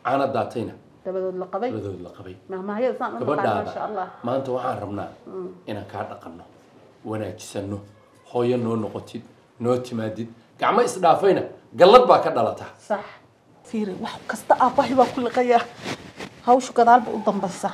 caana daatayna dabadood la qabay labadood la qabay mahmahyada saan u naqaan maasha gabadhaada allah maanta waxaan rabnaa inaan kaa dhaqanno wanaajisano hooyo noo noqotid noo timaadid gacmo isdhaafayna gallad baa ka dhalataa sax fiiri wax kasta aabbahay baa ku liqayaa hawshu gadaalba u dambaysa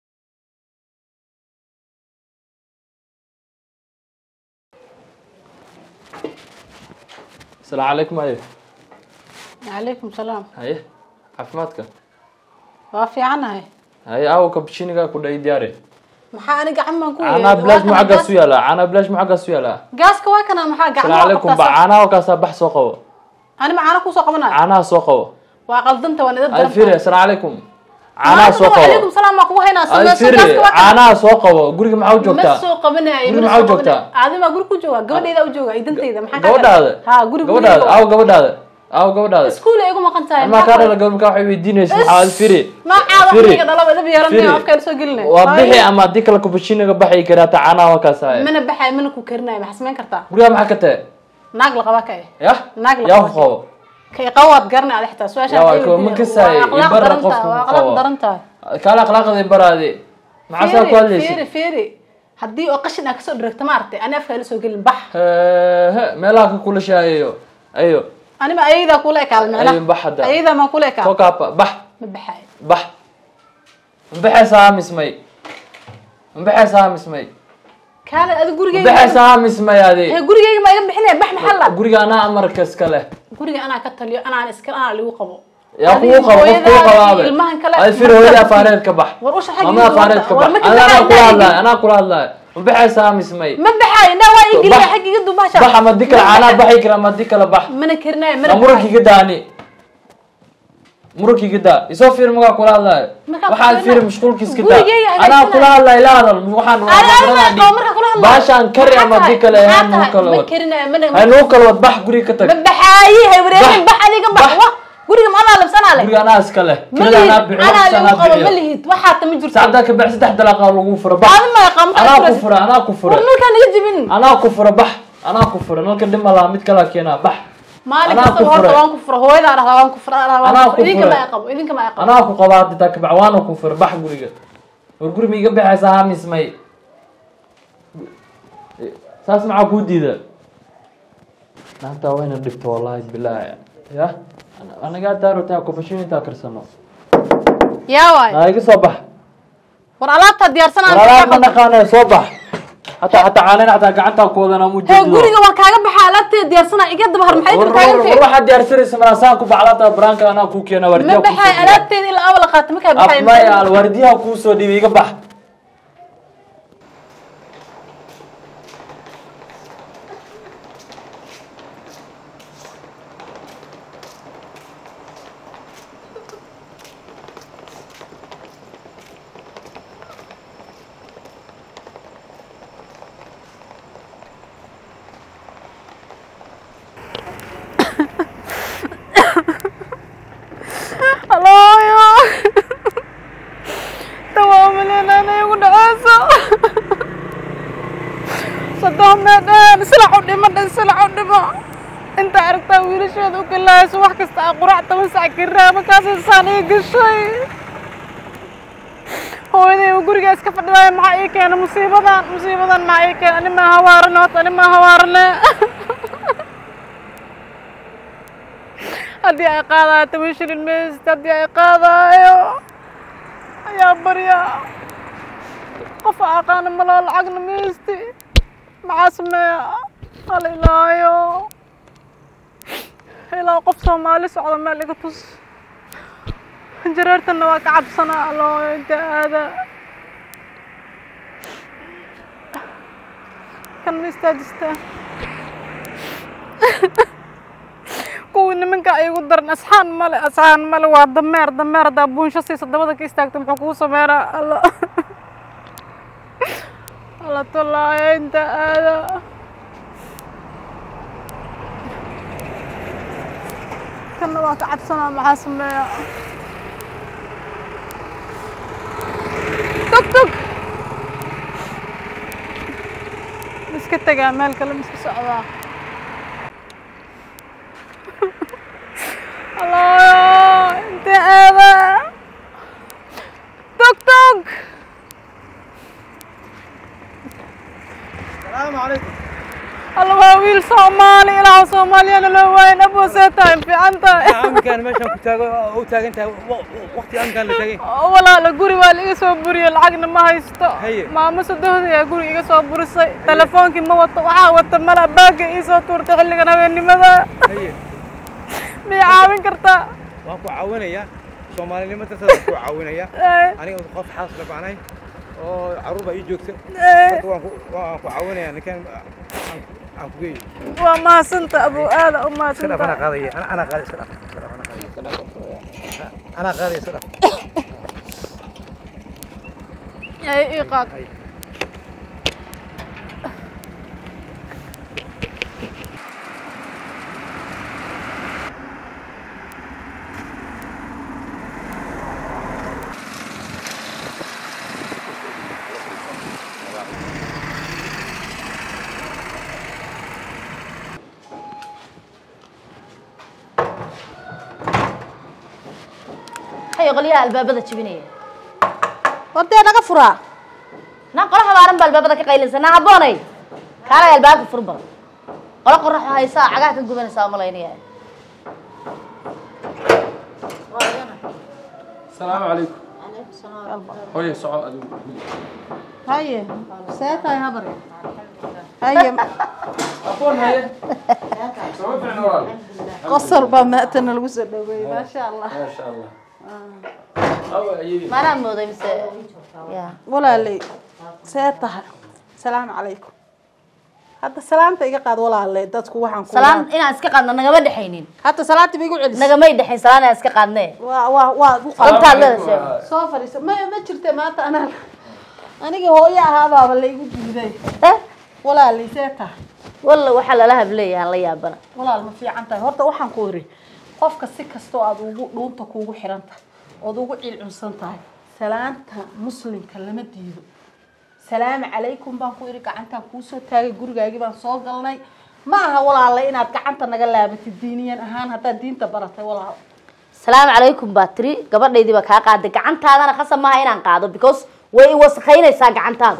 asalaamu calaykum aye calaykum salaam haye caafimaadka waa fiicanahay haye aawo kabshinigaa ku dhayi diyaare maxaa ani gacan baan ku caanaa bilaash mu xaggaas u yaalaa caanaa bilaash mu xaggaas u yaalaa gaaska waa kana maxaa gacan asalaamu calaykum ba caanaha halkaasaa bax soo qabo ani ma caana kusoo qabanayo caanaha soo qabo waa qaldanta waa nida ay firi asalaamu calaykum caanaha soo qabo calaykum salaam baa kugu haynaa ay firi caanaha soo qabo guriga maxaa u ma joogtaa soo qabanayo Guriga ma maxaa soo joogtaa? qabanayo aadi baa guri ku jooga gabadhayda u jooga idantayda maxaa kaa gabadhaada ha guri gabadhaada aawo gabadhaada aawo gabadhaada iskuul ay igu maqan tahay amaa kaa dhala gabadh markaa waxay weydiinaysa maxaa ad firi noocaada Firi. aniga dhalaba idab yeelanay Firi. afkayna soo gelinay waa bixi ama haddii kale kabashiniga baxay karaata caanaha halkaas haye mana baxay mana ku karinayo maxaa samayn kartaa gurigaa maxaa ka tahe naag la qabaa kae yah Naag la yaa qabo. ku qabo kay qawaad garanay adi xitaa su-aashaan Yaa, waa ay kuwa ma weydiinay. kasaayo, Waa akhlaaq ibara daran qofka tahay, waa ku akhlaaq qabo. daran tahay kaala akhlaaqday baraade maxaa saa ku fiiri hadlaysid fiiri haddii oo qashin aa kasoo dhiragta maaragtay ani afkaa la soo gelin bax he meelaha ka kula shaayayo ayo anima ayadaa kula ekaada Ayo, bax hadda. macnaha ayadaa maa kula ekaada soo kaapa bax ma baxay bax mabaxaysa haa mismay mabaxaysa haa mismay kaale adi gurigeyga mabaxaysa haa mismay adi he gurigeyga ma iga bixinaya bax maxaa la guriga anaa amarka iska leh guriga anaa ka taliyo anaan iska anaa ligu qabo yaa Adiga kugu qabo qof kugu hooyadaada qabaabe iyo ilmahan kale ay firi hooyada afaareed ka bax war usha xagga mama igu afaareed ka wada. War bax ma anaa ka kula baxay, hadlaay anaa kula hadlaay mabaxaysa haa mismay ma baxay indhaa waa ii geliya Bax. xagga iga duubasha bax ama di kale caanaa baxay kara ama di kale bax mana karinayo ma mana murankiga daani murankiga daa isoo fiir magaa kula hadlaayo Markaa waxaad kula- fiiri mashquulkiiska daa Gurigeyga anaa hagaajinaayo. kula hadlaay la hadal waxaan Ani- ani waxaan ma qabo markaa kula hadlaayo. baashaan kari Maxaa ama di tahay? kale Maxaa ha nuu tahay? kala ma wad karinayo mana ha nuu kala wad bax guriga ka tag ma baxaayi hay wareerin Bax. bax adiga bax Bax. wa guriga ma anaa labsanaa leh guriga anaa iska leh ma kirada lihid anaa bixiyo anaa waqti ligu anaa qabo ma bixiyo lihid waxaa tama jirto saacdaa ka bax saddex dalaaqa lagu fura bax Adi ma yaqaan, maxaa anaa ku furaysa? fura anaa ku fura war nalkaa naga jibin anaa ku fura bax anaa ku fura nalka dhima laha mid kalaa keenaa bax maalin Anaa kasta ku horta furay. waan ku fura hooyadaa dhahdaa waan ku fura dhahdaa waan Anaa ku ku fura idinka ma furay. aqabo idinka ma aqabo anaa ku qabaa ditaa kabac waana ku fura bax guriga war guri ma iga baxaysa haa mismay saas maxaa kuu diida naagtaa wayna dhibto wallaahi bilaahi ya anagaa daarotaa kofashin intaa karsano yaa waay naa iga soo bax war alaabtaa diyaarsanaa walaalaha ma naqaanayo soo bax hataa hataa caanena hataa gacantaa ku wadana mu hee guriga waan kaaga baxa alaabteeda diyaarsanaa iga daba har maxay war daba taagan tahay waxaad diyaarsanaysa malaasaan ku baxlaata baraanka anaa kuu keena ma wardiyaa baxay alaabteeda ilaa awal qaata markaa baxay afmaya wardiyaha kuu soo dhiibay iga bax alooyo tawaamaleenaana igu dhaceyso saddex meedheen silac u dhimo dhan silac u dhimo inta aragtaa wiilasheeda u galaayso wax kasta aa qurac toban sac karaa markaasay saan ii gashay hooyaday uu guriga iska fadhidaaya maxaa ii keena musiibadan musiibadan maxaa ii keena ani maa hawaarane horta ani maa hawaarane haddii ay qaadayo toban shilin maysta haddii ay qaadayo ayaa barya qof a aqaana maloo lacagna maysti maxaa sameeya hala ilaayo ilaa qof soomaali socda meel iga tus jareertana waa ka cabsanaa alooyo inta aada kan ma istaajistaa kuwii nimanka igu daran asxaan male asxaan male waa dameer dameer haddaa buunsho siisa dabada ka istaagto muxuu kugu sameynaa alla alla tolaayo inta aada kanna waa ka cabsanaa maxaa sameeya tog tog iska tegaa meel kale ma iska socdaa alaayo inta aada soomaali ilaah soomaaliyana loo waayin abuu see tahay fiican tahay amkaan meeshaan ku taago u taagan tahay waqti amkaan la tagay walaala guri waa la iga soo buriyey lacagna ma haysto Haye. maamo sadohda ayaa guri iga soo burisay telefoonkii ma wato waxaa wata mala baaga ii soo tuurtay xilligan habeennimada haye miyay caawin kartaa waan ku caawinayaa soomaalinimo darteed waan ku caawinayaa Eh, aniga qof xaas la bacnay oo carruur baa ii joogta eh, marka waan ku waan ku caawinayaa ninkan aan aan ku geeyo waa mahadsanta abuu aada u iska dhaaf anaa mahadsanta qaadaya ana anaa qaadaya iska dhaaf iska dhaaf anaa qaadaya anaa qaadaya iska dhaaf ay ii qaad hayo qolyaha albaabada jebinaya wadee naga furaa naa qolo habaaran baa albaabada ka qaylinsa naa habboonay kaalay albaabka fur badan qolo qoraxo haysaa cagaha ka gubanaysaa umalaynaya asalaamu calaykum hooye soco adigu haye see tahay habar haye aqoon haye sama ficna walaal qosol baa maatana lagu soo dhaweeyey maasha allah maasha allah awa ayadii maanaa mooday mise ya walaaley see tahay salaamu calaykum hadda salaanta iga qaad walaaley dadku waxaan ku salaan inaan iska qaadno nagama dhexaynin hadda salaanta ba igu celis nagamay dhexayn salaan inaan iska qaadne waa waa waa u qaad dantaad leeda sheeg soo fadhiisa ma ma jirte maanta anaa aniga hooyo ahaabaaba la igu diiday eh walaaley see tahay walla waxaa lala hableeyahan la yaabana walaal ma fiican tahay horta waxaan ku iri qofka si kastoo aad ugu dhuunta kuugu xiran tahay ood ugu cilcunsan tahay salaanta muslimka lama diido salaamu calaykum baan ku iri gacantaan kuusoo taagay gurigaagii baan soo galnay ma aha walaale inaad gacanta naga laabatid diiniyan ahaan haddaad diinta baratay walaal salaamu calaykum baa tiri gabadhaydii baa kaa qaaday gacantaadana khasab maaha inaan qaado because way i wasakhaynaysaa gacantaadu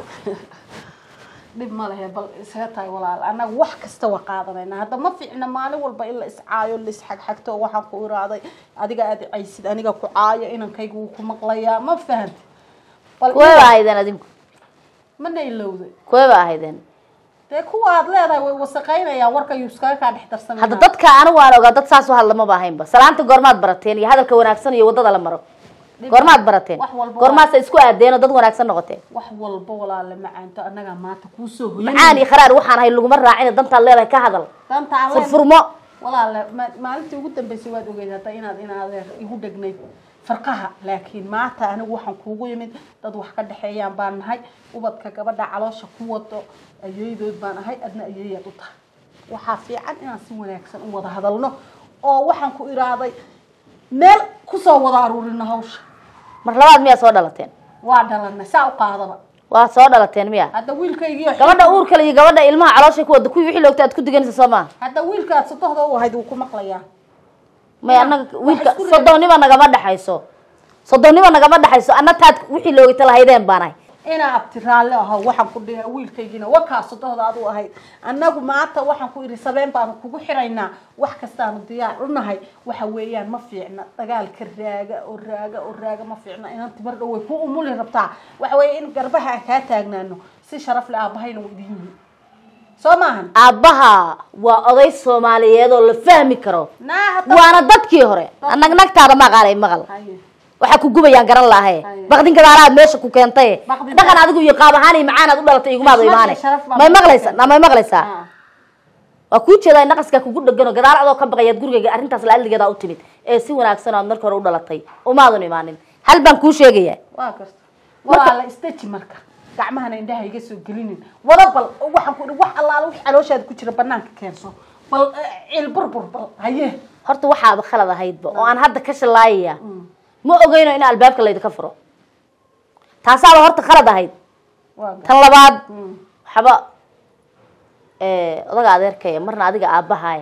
dhib ma lehe bal isaga tahay walaal annaga wax kasta waa qaadanayna hadda ma fiicna maalin walba in la iscaayo la isxagxagto oo waxaan ku iraaday adiga aad caysid aniga ku caayo inankayga wuu ku maqlayaa ma fahamti bal kuwee baa ahaydeen adinku mana ilowday kuwee baa ahaydeen dee kuwa aad leedahay way wasaqaynayaan warka yuu iskaga kaa dhex darsanaya hadda dadka anigu aan ogaa dad saas u hadla maba ahaynba salaanta goormaad barateen iyo hadalka wanaagsan iyo waddada la maro goormaad barateen wax walba goormaasa isku aadeen oo dad wanaagsan noqoteen wax walba walaale macaanto annagaa maanta kuusoo hoyan macaan iyo kharaar waxaan ahay laguma raacin dantaad leedahay ka hadal danta aan leen- furfurmo walaale ma- maalintii ugu dambeysay waad ogeyd hadda inaad in adeer igu dhegnayd farqaha laakiin maanta anigu waxaan kuugu yimid dad wax ka dhexeeyaan baan nahay ubadka gabadha caloosha ku wado ayeedood baan ahay adna ayeeyaad u tahay waxaa fiican inaan si wanaagsan u wada hadalno oo waxaan ku iraaday meel kusoo wada aruurino hawsha mar labaad miyaa soo dhalateen waa dhalanay saa u qaadaba waa soo dhalateen miya hadda wiilkaygiiyo gabadha uurkale iyo gabadha ilmaha caloosha ku wada kuwii wixii loogta aad ku diganaysa soo maaha hadda wiilkaad sodohda u ahayd wuu ku maqlayaa may annaga wiilka isku reebeen. soddonnima nagama dhexayso soddonnima nagama dhexayso anna taad wixii loogita lahaydeen baan ahay inaa abti raalli aho waxaan ku dhiha wiilkaygiina wakaa sodohda adu ahayd annagu maanta waxaan ku idhi sabeen baanu kugu xiraynaa wax kastaanu diyaar u nahay waxa weeyaan ma fiicna dagaalka raaga oo raaga oo raaga ma fiicna inaan timar dhow way ku umuli rabtaa waxa weeye in garbaha aan kaa taagnaano si sharaf le aabahayna waa idin yihiin soo maahan aabbaha waa oday soomaaliyeed oo la fahmi karo naa hadda waana dadkii hore anag nagtaada ma aqaanay maqal Haye. waxaa ku gubayaan garan lahaye Haye. baqdin gadaalaad meesha ku keentay Baqdin dhaqan adigu iyo qaab ahaan iyo macaanaad u dhalatay igumaada Xushmad iyo imaane sharaf baa may meesha maqlaysaa keentay. na may maqlaysaa Ah. waa kuu jeedaa in naqaskaa kugu dhegano gadaal adoo ka baqayaad gurigayga arrintaas laaldigeedaa u timid ee si wanaagsan oo aad marka hore u dhalatay umaadan imaanin hal baan kuu sheegayaa waa garta walaa la istaji marka gacmahana indhaha iga soo gelinin wada bal waxaan ku idhi wax allaala wix calooshaada ku jira banaanka keenso bal eh, cil burbur bal haye horta waxaaba khalad ahaydba oo aan hadda ka shallaayaya ma ogeyno in albaabka laydinka furo taasaaba horta khalad ahayd waa garta tan labaad waxba odaga adeerkaya marna adiga aabbahaaya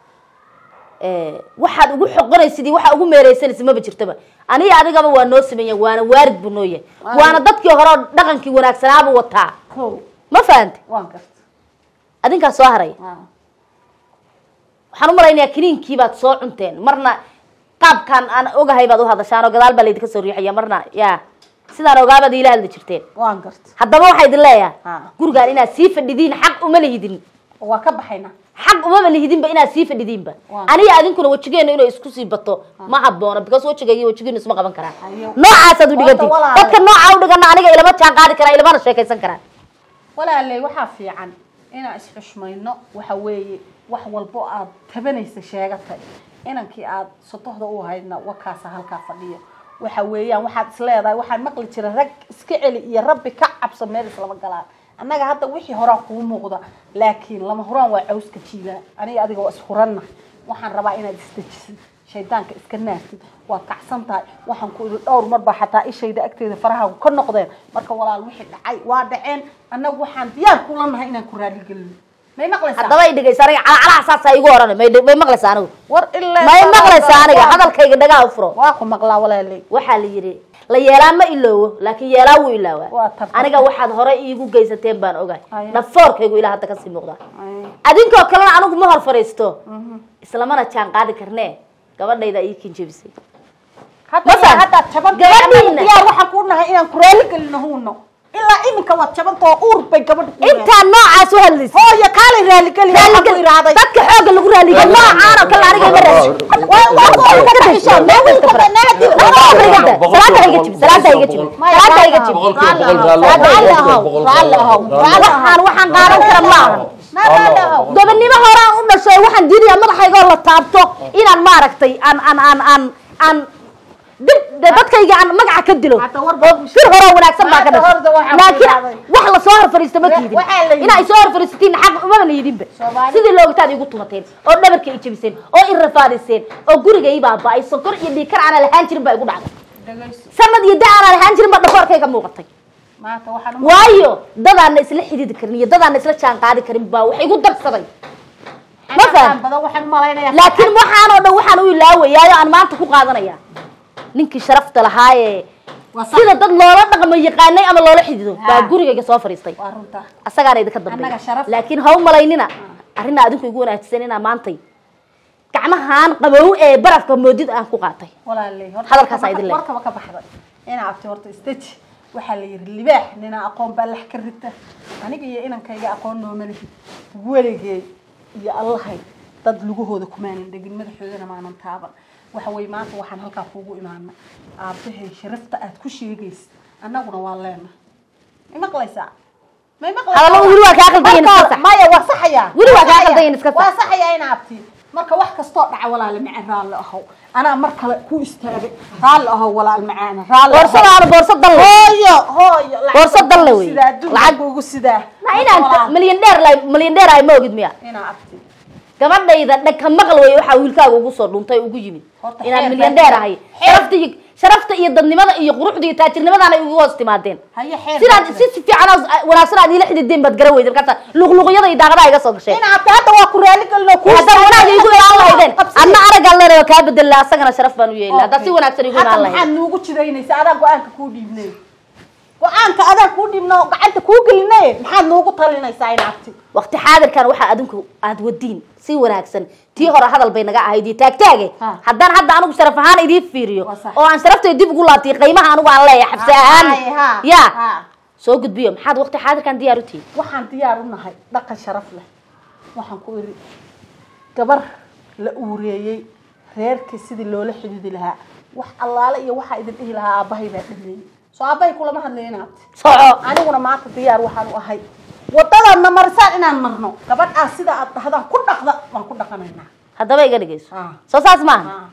waxaad ugu xoqonaysid iyo waxaa ugu meereysanaysid maba jirtaba aniga adigaba waa noo sameeya waana waarid buu noo yahay waana dadkii hore oo dhaqankii wanaagsanaabuu wataa kow ma fahante waa garta adinkaa soo haray Ah. waxaan u malaynayaa kiniinkii baad soo cunteen marna qaabkan aan ogahay baad u hadashaan oo gadaal baa laydinka soo riixaya marna ya sidaan ogaabaad iila hadli jirteen waan garta haddaba waxaa idin leeyahay Ha. gurigaan inaad sii fadhidiin xaq uma lihidin waa ka baxaynaa xaq umama lihidinba inaad sii fadhidiinba Waa. aniga adinkuna wejigeena inay isku sii bato ma habboona because wejiga iyo wejigeenu isma qaban karaan Ayo. noocaasaad u dhigantiin Horta walaal. dadka noocaa u dhigana aniga ilama jaan qaadi karaan ilamana sheekaysan karaan walaaley waxaa fiican inaan isxushmayno waxa weeye wax walbo aad tabanaysa sheegatay inankii aad sotohda u haydna wakaasa halkaa fadhiyo waxa weeyaan waxaad isleedahay waxaan maqli jira rag iska celi iyo rabbi ka cabso meel islama galaan annaga hadda wixii horaa kuu muuqda laakiin lama huraan waa cawska jiilaa aniga adiga waa ishuranna waxaan rabaa inaad isdejisid shaydaanka iska naartid waad kacsan tahay waxaan ku idhi dhowr mar baa xataa ishayda agteeda farahaagu ka noqdeen marka walaal wixii dhacay waa dhaceen annagu waxaan diyaar kula nahay inaan ku raaligelino may maqlaysaa haddaba i dhegaysa aniga calacalaha saasaa igu oran may may maqlaysa anigu war ilaa may maqlaysa aniga hadalkayga dhagaa u furo waa ku maqlaa walaaley waxaa la yidhi la yeelaa ma iloowo laakiin yeelaa wuu Waa ilaawaa tartan. aniga waxaad hore iigu geysateen baan ogahay Aye. dhafoorkaygu ilaa hadda kasii muuqdaa adinkoo kalena anigu ma hor fariisto islamana jaan qaadi karnee gabadhayda ii kinjebisay hadda Masal, haddaad jaban gabadhiina. diyaar waxaan ku nahay inaan ku raaligelino huuno ilaa iminka waad jabantoo uur bay gabadha ku intaa noocaas u hadlaysa hooyo kaalay raaligeli waxaan ku iraaday dadka xooga lagu raaliga noocaan oo kale aniga ma raali waxaan waxaan qaadan kara maaha gobonimo horaan u dhashay waxaan diidaya madaxaygoo la taabto inaan maaragtay aan aan aan aan aan dib de dadkayga aan magaca ka dilo Hadda war oo fir horoo wanaagsan baa ka Hadda horda dhashay waxaa ku laakiin yidhahday. wax lasoo hor fariista ma Wa- tiidin waxaa la yidhi. inaa isoo hor fariisatiin xaq umaba la yidhinba Soomaali- sidii loogtaad igu tumateen oo dhabarka i jebiseen oo i rafaadiseen oo guriga i baaba'ay sonkor iyo dhiikar aanan lahaan jirin baa igu dhacday sanad iyo da aanan lahaan jirin baa dhafoorkayga muuqatay maanta waxaan u waayo dadaana isla xididi karin iyo dadaana isla jaan qaadi karin baa wax igu darsaday ma faham badan waxaan u malaynayaa laakiin waxaanoo dhan waxaan u ilaawayaayo aan maanta ku qaadanaya ninkii sharafta lahaayee Waa sax. sida dad loola dhaqmo yaqaanay ama loola xidido baa Ha. gurigayga soo fadhiistay waa runta asagaana idinka dambeeya Annaga sharaf. laakiin ha u malaynina arrinaa adinku igu wanaagsan inaa maantay gacmahaan qabow ee barafka moodid aan ku qaatay walaaley horta Hadalkaas warkaba- idin leeyahay. warkaba ka baxday inaa abti horta istaji waxaa la yidhi libaax ninaa aqoon baa lax ka rita aniga iyo inankayga aqoon nooma lihi weligey iyo allahay dad lugahooda kumaanan dhegin madaxoodana maanan taaban waxa weye maanta waxaan halkaa kuugu imaana aabahay sharafta aad ku sheegaysid annaguna waa leena may maqlaysaa may maqlaysaa Hadallo weli waa kaa qaldan yihiin, iska Marka- sax. maya waa saxayaa Weli waa kaa saxayaa. qaldan yihiin, iska sax. waa saxayaa in abti marka wax kastoo dhaca walaal macaan raalli ahow anaa mar kale ku istaagay raalli ahow walaal macaan raalli ahow. boorsadaana boorsa dan le hooyo hooyo lacag Boorso baan dal le kugu wey. sidaa adduunka Lacag- kugu sidaa na inaan milyan dheer la milyan dheer ay ma ogid miya inaa abti gabadhayda dhagka maqal wey waxaa wiilkaaga ugu soo dhuntay ugu yimid Horta inaan xeer milyan baa dheer jira. ahay Xeer. sharafta iyo sharafta iyo dadnimada iyo quruxda iyo taajirnimadaana igu hoos timaadeen haye xeer sidaad baa si jira. si fiican oo wanaagsan aad iila xidideen baad garan weydeen markaasa luqluqyada iyo daaqadaha iga soo gasheen inaa abti hadda waa ku raali gelino ku haddaan wanaag igu imaan lahaydeen Qabsi. adna araggaan leenayo kaa bedella asagana sharaf baan u yeeli haddaa si wanaagsan igu hadda imaan maxaad lahayd nuugu jidaynaysa adaa go-aanka kuu dhiibnay go-aanka adaa kuu dhiibno gacanta kuu gelinay maxaad nuugu talinaysaa in abti waqti xaadirkan waxaa adinku aad wadiin si wanaagsan tii hore hadal bay naga ahayd iyo taagtaage Ha. haddaan hadda anigu sharaf ahaan idiin fiiriyo Waa sax. oo aan sharaftay dib ugu laabtiy qiimaha anigu aan leeyahay xabsi ahaan Haye, ha, ya ha. soo gudbiyo maxaad waqti xaadirkan diyaar u tihiin waxaan diyaar u nahay dhaqan sharaf leh waxaan ku iri gabar la uureeyey reerkii sidii loola xididi lahaa wax allaale iyo waxaa idin dhihi lahaa aabbahay baa dhameeyey soo aabbahay kulama hadlayo inaabti soco aniguna maanta diyaar waxaan u ahay wadadaadna marisaan inaan marno gabadhaas sida aad dhahdaan ku dhaqda waan ku dhaqanaynaa haddaba iga dhegeyso Ah. soo saas maaha Ah.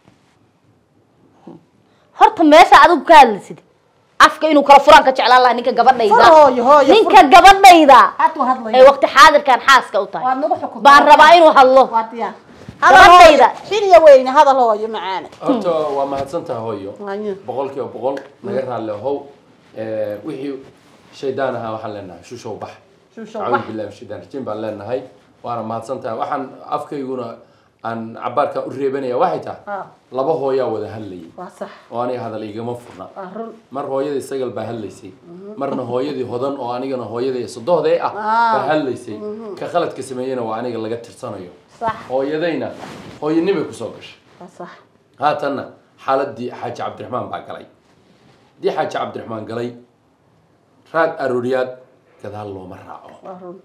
horta meesha adigu ka hadlaysid afka inuu kala furaan ka jeclaan lahaa ninka gabadhayda Fur hooyo, hooyo, ninka fur. gabadhayda hadduu hadlayo ee waqti xaadirkan xaaska u tahay waad nagu xukuntaa baan rabaa inuu hadlo waa diyaar Gabadhayda. xiniya weyne hadal hooyo macaane horta waa mahadsantaha hooyo Waayo. boqol kiiba boqol naga raalli ahow Eh, wixii shaydaan ahaa waxaan leenahay shushow bax Shushow acuudu bax. billahi min shaydaan rajiim baan leenahay waana mahadsantahay waxaan afkayguna aan cabaarkan u reebanaya waxay tahay Ah. laba hooyaa wada hadlayay waa sax oo aniga hadal igama furna waa run mar hooyadii sagal baa hadlaysay marna hooyadii hodan oo anigana hooyadii sodohdee ah Ah. baa hadlaysay ka khaladka sameeyena waa aniga laga tirsanayo sax hooyadayna hooyanimay kusoo gashay waa sax haatanna xaaladii xaaji cabdiraxmaan baa galay haddii xaaji cabdiraxmaan galay raag arooriyaad gadaal looma raaco waa run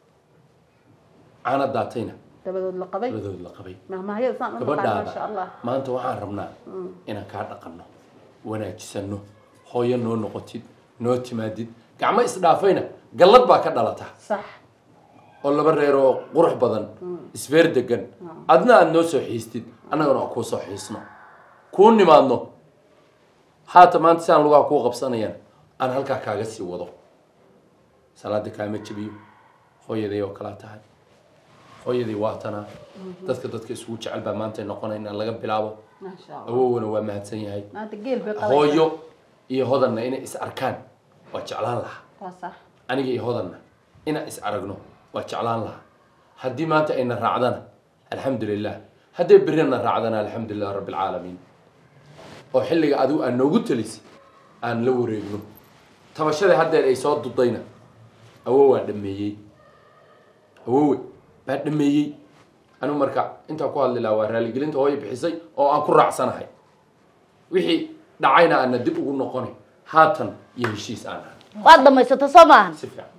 caana daatayna dabadood la qabay labadood la qabay mahmahayada saan u naqaan maasha allah gabadhaada maanta waxaan rabnaa inaan kaa dhaqanno wanaajisano hooyo noo noqotid noo timaadid gacmo isdhaafayna gallad baa ka dhalata sax oo laba reer oo qurux badan isfeer degan adna aad noo soo xiistid annagana aan kuu soo xiisno kuu nimaadno haata maanta si aan lugaha kuu qabsanayaan aan halkaa kaaga sii wado salaada kaama jebiyo hooyaday oo kalaa tahay hooyaday waa tanaa dadka dadka isugu jecel baa maanta noqonayna laga bilaabo maasha allah awowna waa mahadsan yahay maanta geel bay qabaysaa hooyo iyo hodanna inay is arkaan waa jeclaan lahaa waa sax aniga iyo hodanna inaan is aragno waa jeclaan lahaa haddii maanta ayna raacdana alxamdu lilah hadday berina raacdana alxamdu lilah rabbi alcaalamiin oo xilliga adigu aan noogu telisay aan la wareegno tabashadii haddeer ay soo dudayna awow waa dhameeyey awowe baa dhameeyey anigu marka intaa ku hadli lahaa waa raaligelinta hooyo bixisay oo aan ku raacsanahay wixii dhacayna aana dib ugu noqonay haatan iyo heshiis aan ahay waad dhamaysata soo maahan si fiican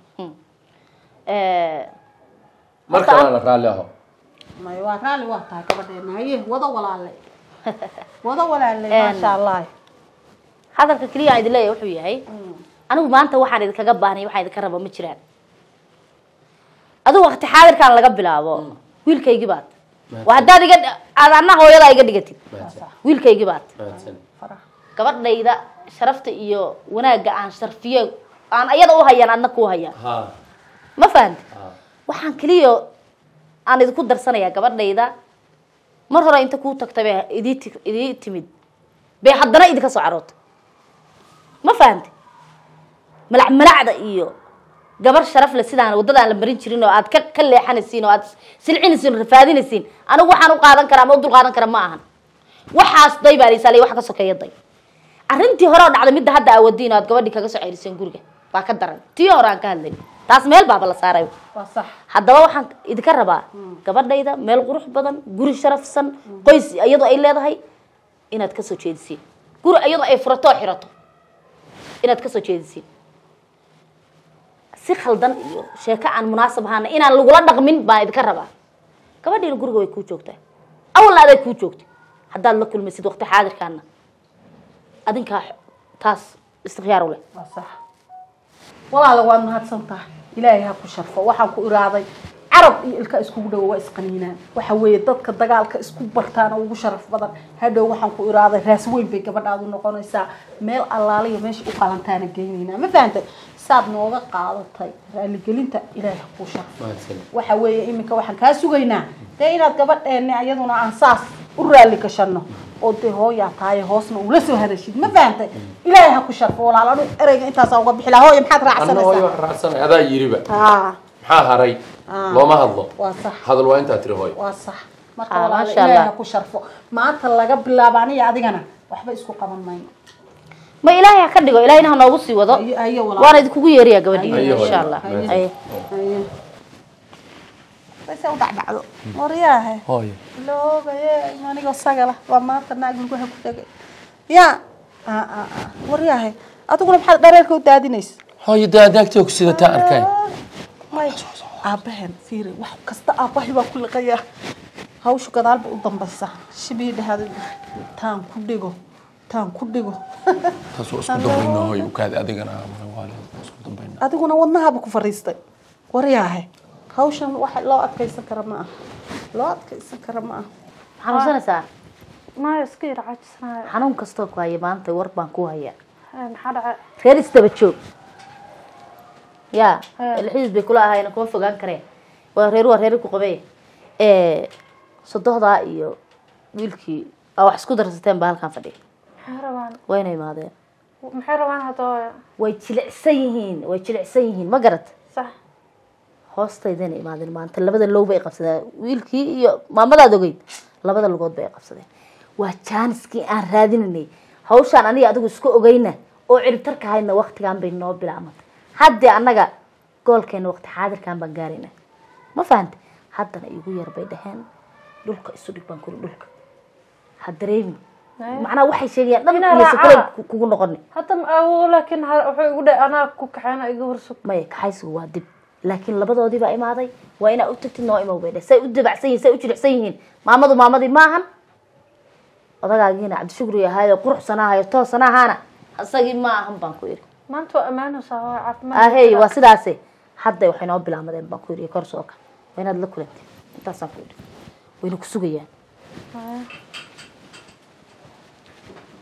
Eh, mar Horta kalena raalli aho may waa raalli waa tahay gabadheena haye wada walaale wada walaale Een. maasha allah hadalka keliya aan idin leeyahay wuxuu yahay anigu maanta waxaan idinkaga baahnay waxaan idinka raba ma jiraan adigu waqti xaadirkaan laga bilaabo wiilkaygii baad waa haddaad iga aad anna hooyadaa iga dhigatid mahadsan wiilkaygii baad mahadsan farax gabadhayda sharafta iyo wanaagga aan sharfiyo aan ayada u hayaan adna kuu hayaan ha ma fahamti ha waxaan keliya aan idinku darsanayaa gabadhayda mar hore inta kuu tagtay bay idii ti- idii timid bay haddana idinka soo carootay ma fahamti malac malacda iyo gabar sharaf le sidaan waddadaan la marin jirin oo aad ka ka leexanaysiin oo aad silcinaysiin oo rafaadinaysiin anigu waxaan u qaadan karaa ama u dul qaadan kara ma ahan waxaas day baa liisaaliya wax ka sokeeya day arrintii hore oo dhacday midda hadda aawadiin oo aad gabadhii kaga soo ceyriseen guriga baa ka daran tii hore aan ka hadlay taas meel baaba la saaray waa sax haddaba waxaan idinka rabaa gabadhayda meel qurux badan guri sharafsan qoys iyadoo ay leedahay inaad ka soo jeedisiin guri iyadoo ay furato oo xirato inaad ka soo jeedisiin si khaldan iyo sheeko aan munaasab ahaana inaan lagula dhaqmin baan idinka rabaa gabadhiina guriga way kuu joogtaa awalna aday kuu joogtay haddaad la kulmaysid waqti xaadirkaana adinkaa taas istikhyaar u leh waa sax walaala waad mahadsan tahay ilaahay ha ku sharfo waxaan ku iraaday carab iyo ilka iskugu dhowo waa isqaniinaan waxa weeye dadka dagaalka isku bartaana ugu sharaf badan hadhow waxaan ku iraaday raas weyn bay gabadhaadu noqonaysaa meel allaaliya meesha u qalantaana geynaynaa ma fahantay saad nooga qaadatay raaligelinta ilaahay ha ku sharfo mahadsan waxa weeye iminka waxaan kaa sugaynaa dee inaad gabadheena iyaduna aan saas u raalli gashano oo dee hooyaa tahay hoosna ula soo hadashid ma fahantay ilaahay ha ku sharfo walaal anu ereyga intaasaa uga bixi lahaa hooya maxaad anna hooyo raacsanaysaa wax raacsanay adaa yiriba haa maxaa haray Ah. looma hadlo waa sax hadal waa intaa tiri hooyo waa sax marka Ah, walaal masha ilaahay Allah. ha ku sharfo maanta laga bilaabo aniga adigana waxba isku qaban mayno ma ilaahay ha ka dhigo ilaahayna ha noogu sii wado ayo ayo walaal waana idinkugu yeeriyaa gabadhiina Ayo, insha hooyo. allah Mahadsan. Ayo. ayo base u dhacdhacdo waryaahe hooyo loogaye anigoo sagala waa maanta naag lugaha ku dhegay ya waryaahe adiguna maxaad dhareerka u daadinaysa hooyo daadaagtay ku sidataa arkay may aabbahen fiiri wax kasta aabbahay baa ku liqayaa hawshu gadaalba u dambaysa shibii dhahada taan ku dhigo taan ku dhigo taas waa isku dambayna hooyo ukaadi adigana waalid isku dambayna adiguna wadnahaba ku fariistay waryaahe hawshan wax loo adkaysan kara ma aha loo adkaysan kara ma aha xanuunsanaysaa maya iska yar caajisanayo xanuun kastoo ku haya maanta war baan ku hayaa Ee, maxaa dhacay reer isdaba joog ya Haa. ilxiis bay kula ahayna kuma fogaan kareen waa reer waa reer ku qabee sodohdaa iyo wiilkii aa wax isku darsateen baa halkan fadhiya maxay rabaan wayna imaadeen maxay rabaan hadda way jilicsan yihiin way jilicsan yihiin ma garat sax hoostaydana imaadeen maanta labada low bay qabsadeen wiilkii iyo maamadaad ogeyd labada lugood bay qabsadeen waa jaaniskii aan raadinanay hawshaan aniga adigu isku ogeyna oo ciribtarka haydna waktigan bay noo bilaabantay haddii annaga goolkeena waqti xaadirkan baan gaarayna ma fahante haddana igu yar bay dhaheen dhulka isu dhig baan kuli dhulka ha dareemi macnaha waxay sheegayaan dhan Inaa iyose raacaa. kule kugu noqoni hadda ma awogo laakiin ha- wuxuu igu dhahay anaa ku kaxeena iga warsug maya kaxaysigu waa dib laakiin labadoodii baa imaaday waa inaa u tagtid noo imow bay dheh say u dabacsan yihin say u jilicsan yihiin maamadu maamadii maahan odagaagiina cabdishukri ahaayo quruxsanaahayo toosanahaana isagii ma ahan baan ku yidhi maanta waa ammaanaysaa waa caafimaad ahey waa sidaase hadda waxay noo bilaamadeen baan ku yidhi kor sooka waa inaad la kulantay intaasaan ku yidhi wayna ku sugayaan